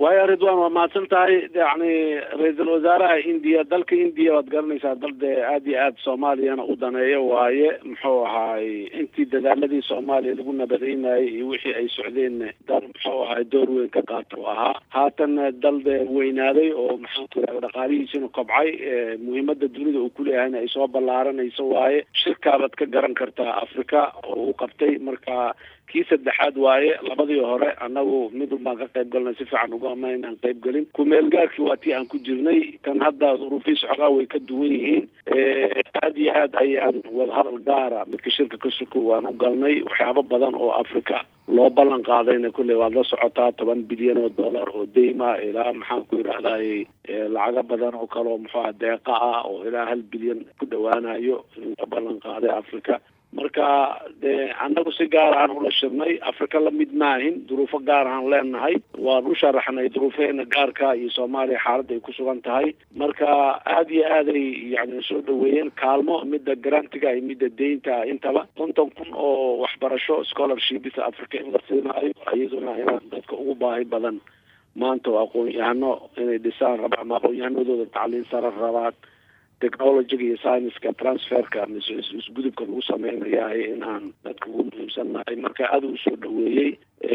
waayo ridwan waa mahadsan tahay yani ra-iisul wasaaraha indiya dalka indiya waad garanaysaa dal dee aada iyo aada soomaaliyana u daneeyo waaye muxuu ahaay intii dadaaladii soomaaliya lagu nabadaynayay iyo wixii ay socdeen dal muxuu ahaay door weyn ka qaata u ahaa haatan dal dee weynaaday oo maxaan ku yidhahda dhaqaalihiisina kobcay muhiimada dunida uu kuleeyahayna ay soo ballaaranayso waaye shirkaabaad ka garan kartaa africa oo uu qabtay marka kii saddexaad waaye labadii hore annagu midun baan ka qayb galnay si fiican uga ama inaan qayb gelin kumeel gaarkii waa tii aan ku jirnay kan hadda duruufiis xogaa way ka duwan yihiin aada iyo aad ayaan wadahadal gaara midka shirka ka suko waan u galnay waxyaabo badan oo africa loo ballan qaadayna kulley waad la socotaa toban bilyan oo dollar oo deyma ilaa maxaan ku yidhahday lacago badan oo kale oo muxuuha deeqa ah oo ilaa hal bilyan ku dhawaanayo in la ballan qaaday africa marka de annagu si gaar aan ula shirnay africa lamid maahin duruufo gaar aan leenahay waan u sharaxnay duruufeena gaarka iyo soomaaliya xaaladda ay ku sugan tahay marka aada iyo aaday yani soo dhaweeyeen kaalmo midda garantiga iyo midda deynta intaba konton kun oo waxbarasho scholarshipisa africa in la siinaayo iyaduna inaan dadka ugu baahi badan maanta oo aqoon-yahano inay dhisaan raba ama aqoon-yahanadooda tacliin sare rabaan technologyga iyo scienska transferka mise isgudubka lagu sameynayahay in aan dadka ugu muhiimsannahay marka aada u soo dhaweeyey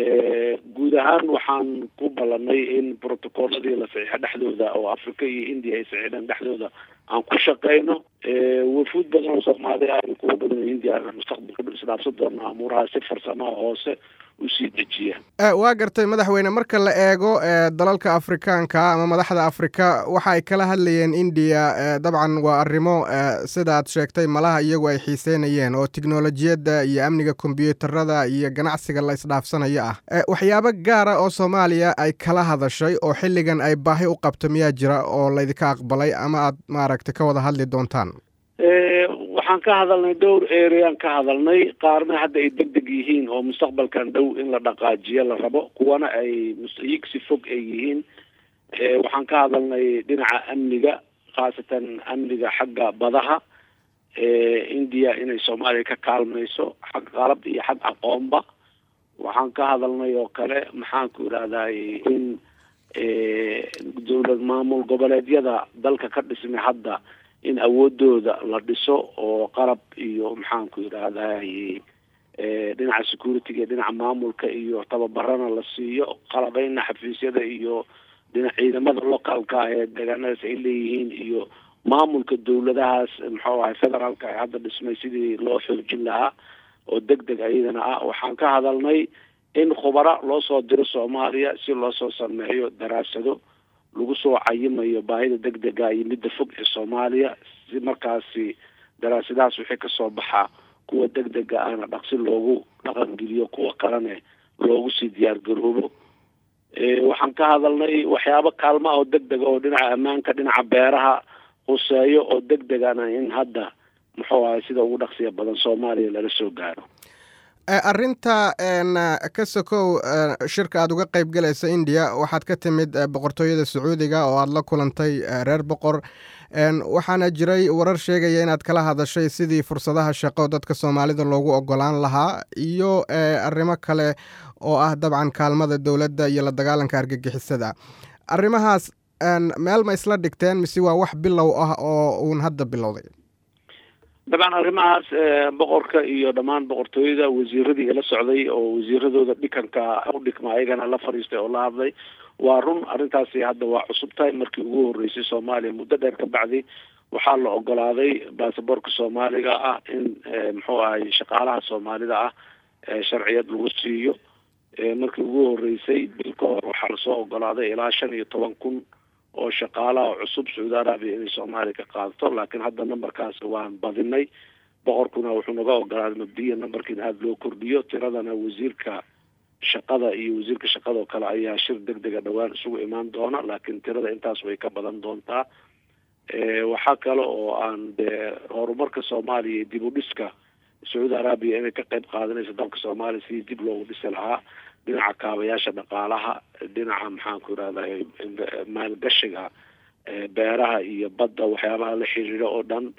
guud ahaan waxaan ku ballanay in protocolladii la saxiixo dhexdooda oo africa iyo india ay saxiixdeen dhexdooda aan ku shaqeyno wafuud badan oo soomaaliya iyo kuwa badan oo hindiya mustaqbalka isdhaafsan doona amuuraha si farsamaha hoose usii dejiya waa gartay madaxweyne marka la eego dalalka afrikaanka ama madaxda afrika waxa ay kala hadlayeen indiya dabcan waa arrimo sidaad sheegtay malaha iyagu ay xiiseynayeen oo tiknolojiyadda iyo amniga kombyuutarada iyo ganacsiga la isdhaafsanayo ah waxyaabo gaara oo soomaaliya ay kala hadashay oo xilligan ay baahi u qabto miyaa jira oo laydinka aqbalay ama aad maaragtay ka wada hadli doontaan waxaan ka hadalnay dhowr areaan ka hadalnay qaarna hadda ay deg deg yihiin oo mustaqbalkan dhow in la dhaqaajiyo la rabo kuwana ay yigsi fog ay yihiin waxaan ka hadalnay dhinaca amniga khaasatan amniga xagga badaha india inay soomaaliya ka kaalmayso xag qalab iyo xag aqoonba waxaan ka hadalnay oo kale maxaan ku idhahday in dowlad maamul goboleedyada dalka ka dhismay hadda in awoodooda la dhiso oo qalab iyo maxaan ku yidhahday dhinaca security-ga dhinaca maamulka iyo tababarana la siiyo qalabeyna xafiisyada iyo dhinac ciidamada localka ee deegaanadaas ay leeyihiin iyo maamulka dowladahaas muxuu ahay federaalka ee hadda dhismay sidii loo xoojin lahaa oo deg deg ayadana ah waxaan ka hadalnay in khubara loo soo diro soomaaliya si loo soo sameeyo daraasado lagu soo cayimayo baahida deg dega iyo midda fog ee soomaaliya si markaasi daraasadahaas wixii kasoo baxaa kuwa deg dega ahna dhaqsi loogu dhaqangeliyo kuwa kalene loogu sii diyaar garoobo waxaan ka hadalnay waxyaabo kaalma oo deg dega oo dhinaca ammaanka dhinaca beeraha huseeyo oo deg degana in hadda muxuu ahay sida ugu dhaqsiya badan soomaaliya lala soo gaaro arrinta ka sokow shirka aada uga qayb galaysa indiya waxaad ka timid boqortooyada sacuudiga oo aada la kulantay reer boqor waxaana jiray warar sheegaya inaad kala hadashay sidii fursadaha shaqo dadka soomaalida loogu ogolaan lahaa iyo arrimo kale oo ah dabcan kaalmada dowladda iyo la dagaalanka argagixisada arrimahaas meel ma isla dhigteen mise waa wax bilow ah oo uun hadda bilowday dabcan arrimahaas boqorka iyo dhammaan boqortooyada wasiiradii la socday oo wasiiradooda dhikanka u dhigma ayagana la fadhiistay oo la hadlay waa run arrintaasi hadda waa cusub tahay markii ugu horreysay soomaaliya muddo dheer ka bacdi waxaa la ogolaaday baasaboorka soomaaliga ah in muxuu ahay shaqaalaha soomaalida ah sharciyad lagu siiyo markii ugu horreysay bil ka hor waxaa lasoo ogolaaday ilaa shan iyo toban kun oo shaqaalaha cusub sacuudi arabiya inay soomaaliya ka qaadato laakiin hadda numberkaas waan badinay boqorkuna wuxuu naga ogolaaday mabdiya numberkiina aada loo kordhiyo tiradana wasiirka shaqada iyo wasiirka shaqada oo kale ayaa shir deg dega dhowaan isugu imaan doona laakiin tirada intaas way ka badan doontaa waxaa kale oo aan dee horumarka soomaaliya iyo dib u dhiska sacuudi arabiya inay ka qayb qaadanayso dalka soomaaliya sidii dib loogu dhisi lahaa dhinaca kaabayaasha dhaqaalaha dhinaca maxaan ku irahday maalgashiga beeraha iyo badda waxyaabaha la xiriiro oo dhan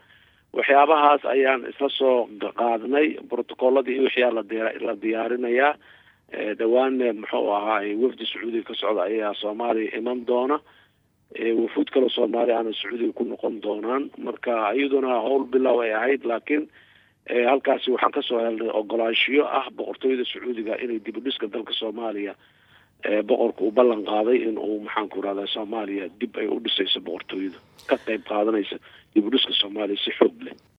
waxyaabahaas ayaan isla soo qaadnay protocolladii iyo wixyaa ladi la diyaarinayaa dhawaanne muxuu ahaay wafdi sacuudiga ka socda ayaa soomaaliya iman doona wafuud kaloo soomaaliya aana sacuudiga ku noqon doonaan marka iyaduna howl bilow ay ahayd laakiin halkaasi waxaan kasoo helnay ogolaanshiyo ah boqortooyada sacuudiga inay dib u dhiska dalka soomaaliya boqorka uu ballan qaaday in uu maxaan ku rahdaa soomaaliya dib ay u dhisayso boqortooyada ka qayb qaadanaysa dib u dhiska soomaaliya si xoog leh